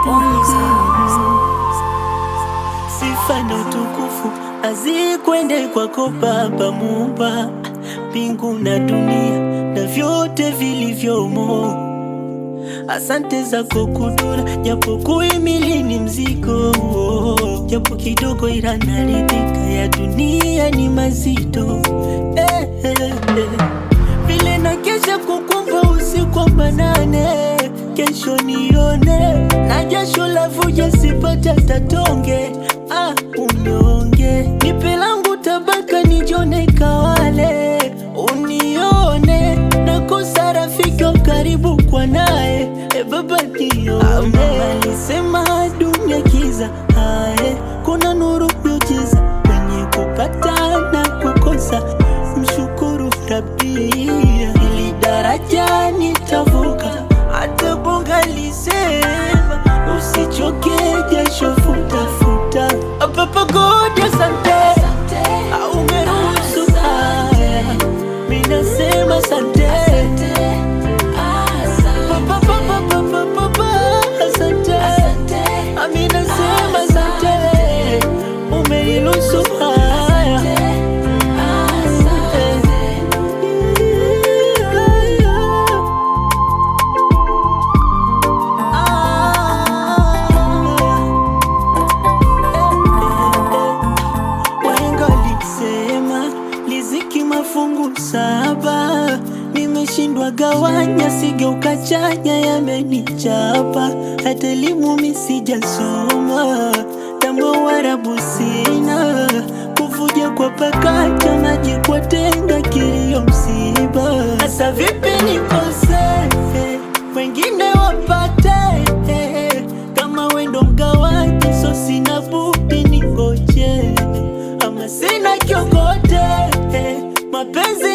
Sifa na utukufu azikwende kwako Baba Muumba mbingu na dunia na vyote vilivyomo. Asante zako kudura, japo kuhimili ni mzigo, japo kidogo ila naridhika, ya dunia ni mazito eh, eh, eh. Vile na kesha kukumba usiku wa manane, kesho nione na jasho la vuja sipata tatonge ah, unyonge nipe langu tabaka nijone kawale unione nakosa rafiki wa karibu kwa naye e baba nione alisema dunia kiza ae kuna nuru miujiza kwenye kupata na kukosa mshukuru rabia ili daraja nitavuka hata bonga lisema usichoke jasho futafuta papa God asante au umeruhusu haya minasema asante Papa, papa, papa, papa, asante Amina sema asante umeniruhusu haya Wahenga walisema riziki mafungu saba, nimeshindwa gawanya, sigeuka chanya, yamenichapa. Hata elimu mi sijasoma, tambo warabu sina, kuvuja kwa pakacha, maji kwa tenga, kilio msiba. Sasa vipi nikose, wengine wapate kama wendo mgawaji, so sina budi ningoje ama sina kiokote mapenzi